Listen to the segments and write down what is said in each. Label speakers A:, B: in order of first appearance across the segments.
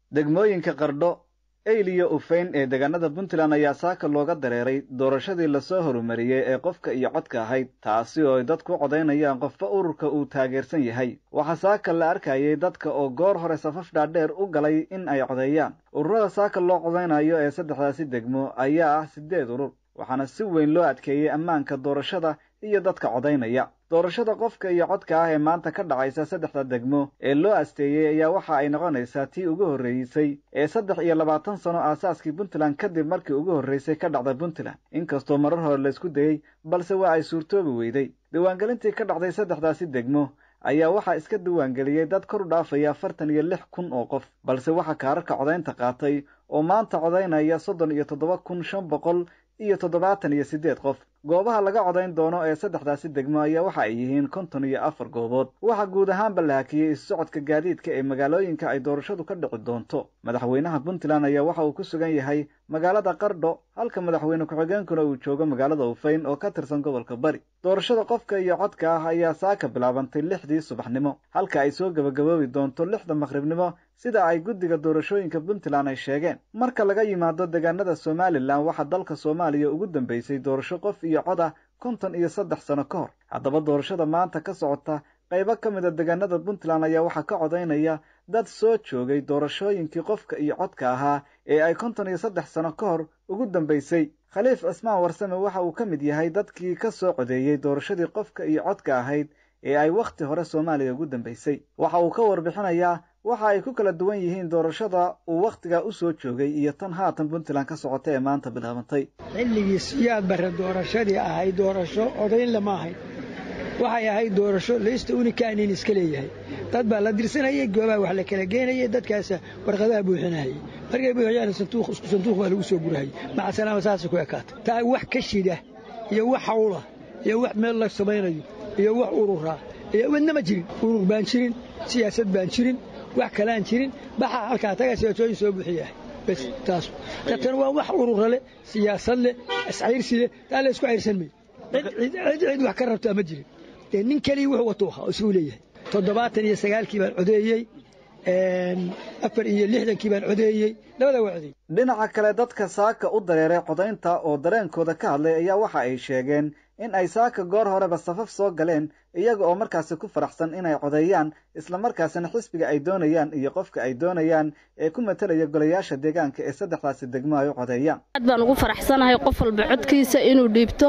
A: degmooyinka qardho eyl iyo ufeyn ee deegaanada puntland ayaa saaka looga dareeray doorashadii lasoo horumariyey ee qofka iyo codka ahayd taasi oo ay dadku u codaynayaan qofba ururka uu taageersan yahay waxaa saaka la arkayay dadka oo goor hore safaf dhaadheer u galay in ay codeeyaan ururada saaka loo codaynayo ee saddexdaasi degmo ayaa ah siddeed urur waxaana si weyn loo adkeeyey ammaanka doorashada iyo dadka codaynaya doorashada qofka iyo codka ah ee maanta ka dhacaysa saddexda degmo ee loo asteeyey ayaa waxa ay noqonaysaa tii ugu horreysay ee saddex iyo labaatan sano aasaaskii puntland kadib markii ugu horreysay ka dhacda puntland inkastoo marar hore laysku dayey balse waa ay suurtoobi weyday diiwaangelintii ka dhacday saddexdaasi degmo ayaa waxaa iska diiwaangeliyey dad kor u dhaafaya afartan iyo lix kun oo qof balse waxaa kaararka codaynta qaatay oo maanta codaynaya soddon iyo toddoba kun shan boqol iyo toddobaatan iyo siddeed qof goobaha laga codayn doono ee saddexdaasi degmo ayaa waxa ay yihiin konton iyo afar goobood waxaa guud ahaanba la hakiyey isu socodka gaadiidka ee magaalooyinka ay doorashadu ka dhici doonto madaxweynaha puntland ayaa waxa uu ku sugan yahay magaalada qardho halka madaxweyne ku-xigeenkuna uu joogo magaalada ufeyn oo ka tirsan gobolka bari doorashada qofka iyo codka ah ayaa saaka bilaabantay lixdii subaxnimo halka ay soo gebagaboobi doonto lixda maqribnimo sida ay guddiga doorashooyinka puntland ay sheegeen marka laga yimaado deegaanada somalilan waxaa dalka soomaaliya ugu dambeysay doorasho qof iyo cod ah konton iyo saddex sano ka hor haddaba doorashada maanta ka socota qaybo ka mid a deegaanada puntland ayaa waxaa ka codaynaya dad soo joogay doorashooyinkii qofka iyo codka ahaa ee ay konton iyo saddex sano ka hor ugu dambeysay khaliif cismaan warsame waxa uu ka mid yahay dadkii ka soo codeeyey doorashadii qofka iyo codka ahayd ee ay wakhti hore soomaaliya ugu dambeysay waxa uu ka warbixinayaa waxa ay ku kala duwan yihiin doorashada uu wakhtigaa u soo joogay iyo tan haatan puntland ka socota ee maanta bilaabantay
B: xilligii siyaad barre doorashadii ahayd doorasho codayn lama ahayn waxay ahayd doorasho laysta unikaanin iska leeyahay dad baa la dirsanayay goobaha wax la kala geenayay dadkaasa warqadaha buuxinahayay markay buuxiyaan sanduuq isku sanduuq baa lagu soo gurahayay macasalaama saasay ku ekaatay taa wax ka shida iyo wax hawla iyo wax meel la samaynayo iyo wax ururaa iyo wadna ma jirin urur baan jirin siyaasad baan jirin wax kalaan jirin baxa halkaa tagaa siyaasooyin soo buuxiyahay bes taas katan waa wax urura leh siyaasad leh iscayrsi leh taa la isku cayrsan mayo cid cid wax ka rabtaa ma jirin dee nin keliya wuxuu wato ahaa oo isuu leeyahay toddobaatan iyo sagaalkii baan codeeyey afar iyo lixdankii baan codeeyey labada waa codeeyey
A: dhinaca kale dadka saaka u dareeray codaynta oo dareenkooda ka hadlay ayaa waxa ay sheegeen in ay saaka goor horeba safaf soo galeen iyaga oo markaasi ku faraxsan inay codeeyaan islamarkaasina xisbiga ay doonayaan iyo qofka ay doonayaan ee ku matalaya golayaasha deegaanka ee saddexdaasi degmo ay u codeeyaan
C: aad baan ugu faraxsanahay qof walba codkiisa inuu dhiibto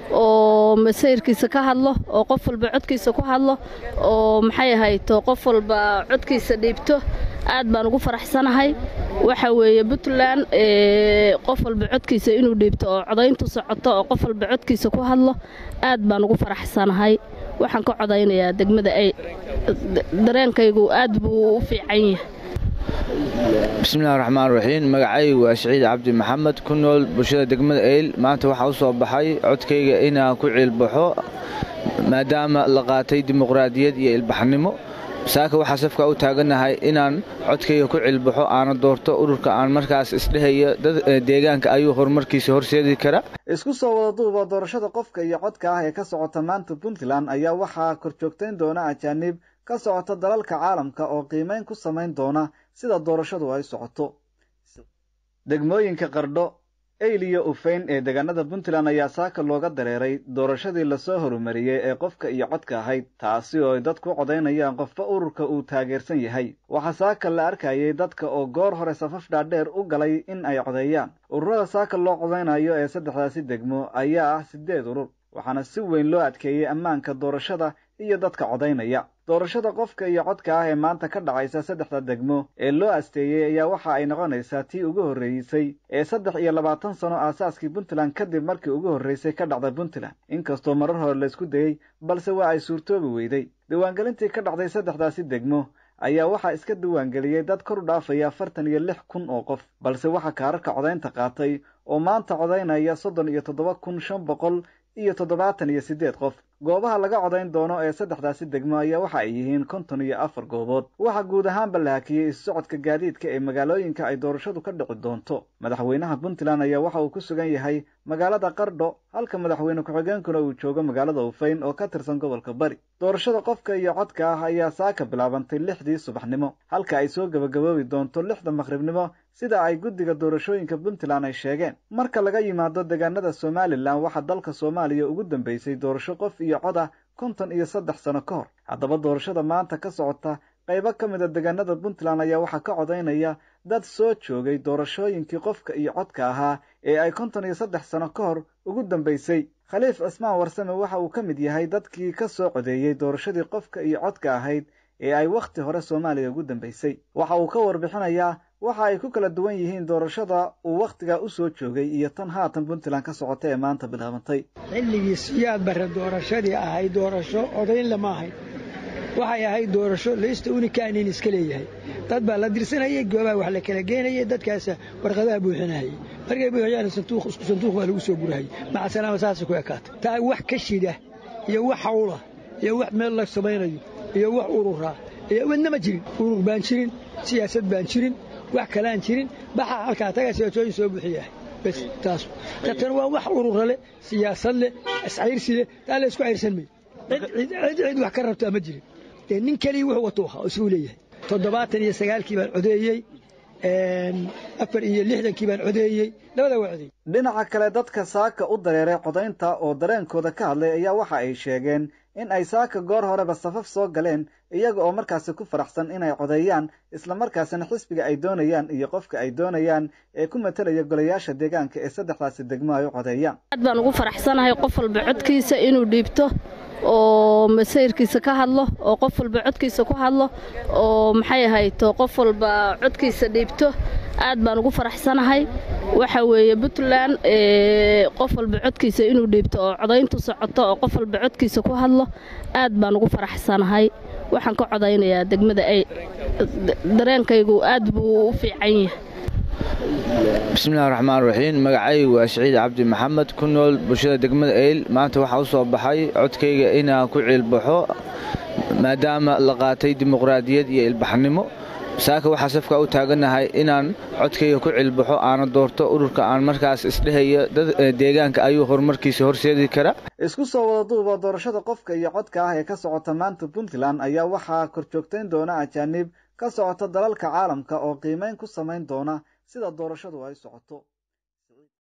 C: oo masayrkiisa ka hadlo oo qof walba codkiisa ku hadlo oo maxay ahayto qof walba codkiisa dhiibto aad baan ugu faraxsanahay waxa weeye puntland qof walba codkiisa inuu dhiibto oo codayntu socoto oo qof walba codkiisa ku hadlo aad baan ugu faraxsanahay waxaan ka codaynayaa degmada ay dareenkaygu aad buu u fiican yahay
D: bismillahi raxmaan raxiim magacaygu waa siciid cabdi maxamed ku nool bulshada degmada eyl maanta waxaa u soo baxay codkayga inaan ku ciilbaxo maadaama la qaatay dimuqraadiyad iyo ilbaxnimo saaka waxaa safka u taaganahay inaan codkayga ku cilbaxo aana doorto ururka aan markaas isdhehayo deegaanka ayuu horumarkiisa horseedi kara
A: isku soo wada duuba doorashada qofka iyo codka ah ee ka socota maanta puntland ayaa waxaa korjoogtayn doona ajaanib ka socota dalalka caalamka oo qiimayn ku samayn doona sida doorashadu ay socoto degmooyinka qardho eyl iyo ufeyn ee deegaanada puntland ayaa saaka looga dareeray doorashadii lasoo horumariyey ee qofka iyo codka ahayd taasi oo ay dadku u codaynayaan qofba ururka uu taageersan yahay waxaa saaka la arkayay dadka oo goor hore safaf dhaadheer u galay in ay codeeyaan ururada saaka loo codaynayo ee saddexdaasi degmo ayaa ah siddeed urur waxaana si weyn loo adkeeyey ammaanka doorashada iyo dadka codaynaya doorashada qofka iyo codka ah ee maanta ka dhacaysa saddexda degmo ee loo asteeyey ayaa waxa ay noqonaysaa tii ugu horreysay ee saddex iyo labaatan sano aasaaskii puntland kadib markii ugu horreysay ka dhacda puntland inkastoo marar hore laysku dayey balse waa ay suurtoobi weyday diiwaangelintii ka dhacday saddexdaasi degmo ayaa waxaa iska diiwaangeliyey dad kor u dhaafaya afartan iyo lix kun oo qof balse waxaa kaararka codaynta qaatay oo maanta codaynaya soddon iyo toddoba kun shan boqol iyo toddobaatan iyo siddeed qof goobaha laga codayn doono ee saddexdaasi degmo ayaa waxa ay yihiin konton iyo afar goobood waxaa guud ahaanba la hakiyey isu socodka gaadiidka ee magaalooyinka ay doorashadu ka dhici doonto madaxweynaha puntland ayaa waxa uu ku sugan yahay magaalada qardho halka madaxweyne ku-xigeenkuna uu joogo magaalada ufayn oo ka tirsan gobolka bari doorashada qofka iyo codka ah ayaa saaka bilaabantay lixdii subaxnimo halka ay soo gebagaboobi doonto lixda maqribnimo sida ay guddiga doorashooyinka puntland ay sheegeen marka laga yimaado deegaanada somalilan waxaa dalka soomaaliya ugu dambeysay doorasho qof iyo cod ah konton iyo saddex sano ka hor haddaba doorashada maanta ka socota qaybo ka mid a deegaanada puntland ayaa waxaa ka codaynaya dad soo joogay doorashooyinkii qofka iyo codka ahaa ee ay konton iyo saddex sano ka hor ugu dambeysay khaliif cismaan warsame waxa uu ka mid yahay dadkii ka soo codeeyey doorashadii qofka iyo codka ahayd ee ay wakhti hore soomaaliya ugu dambeysay waxa uu ka warbixinayaa waxa ay ku kala duwan yihiin doorashada uu wakhtigaa u soo joogay iyo tan haatan puntland ka socota ee maanta bilaabantay
B: xilligii siyaad barre doorashadii ahayd doorasho odayn lama ahayn waxay ahayd doorasho laysta unikaanin iska leeyahay dad baa la dirsanayay goobaha wax la kala geenayay dadkaasa warqadaha buuxinahayay markay buuxiyaan sanduuq isku sanduuq baa lagu soo gurahayay macasalaama saasay ku ekaatay taa wax ka shida iyo wax hawla iyo wax meel la samaynayo iyo wax ururaa iyo wadna ma jirin urur baan jirin siyaasad baan jirin wax kalaan jirin baxa halkaa taga siyaasooyin soo buuxiyahay bas taas tan waa wax urura leh siyaasad leh iscayrsi leh taa la isku cayrsan mayo cid cid wax ka rabtaa ma jirin dee nin keliya wuxuu wato ahaa isuu leeyahay toddobaatan iyo sagaalkii baan codeeyey afar iyo lixdankii baan codeeyey labadaa waa codeeyey
A: dhinaca kale dadka saaka u dareeray codaynta oo dareenkooda ka hadlay ayaa waxa ay sheegeen in ay saaka goor horeba safaf soo galeen iyaga oo markaasi ku faraxsan inay codeeyaan islamarkaasina xisbiga ay doonayaan iyo qofka ay doonayaan ee ku matalaya golayaasha deegaanka ee saddexdaasi degmo ay u codeeyaan
C: aad baan ugu faraxsanahay qof walba codkiisa inuu dhiibto oo masayrkiisa ka hadlo oo qof walba codkiisa ku hadlo oo maxay ahayto qof walba codkiisa dhiibto aad baan ugu faraxsanahay waxa weeye puntland qof walba codkiisa inuu dhiibto oo codayntu socoto oo qof walba codkiisa ku hadlo aad baan ugu faraxsanahay waxaan ka codaynayaa degmada ay dareenkaygu aad buu u fiican yahay
D: bismillahi raxmaan raxiim magacaygu waa siciid cabdi maxamed ku nool bulshada degmada eyl maanta waxaa u soo baxay codkayga inaan ku ciilbaxo maadaama la qaatay dimuqraadiyad iyo ilbaxnimo saaka waxaa safka u taaganahay inaan codkayga ku cilbaxo aana doorto ururka aan markaas isdhehayo deegaanka ayuu horumarkiisa horseedi kara
A: isku soo wada duuba doorashada qofka iyo codka ah ee ka socota maanta puntland ayaa waxaa korjoogtayn doona ajaanib ka socota dalalka caalamka oo qiimayn ku samayn doona sida doorashadu ay socoto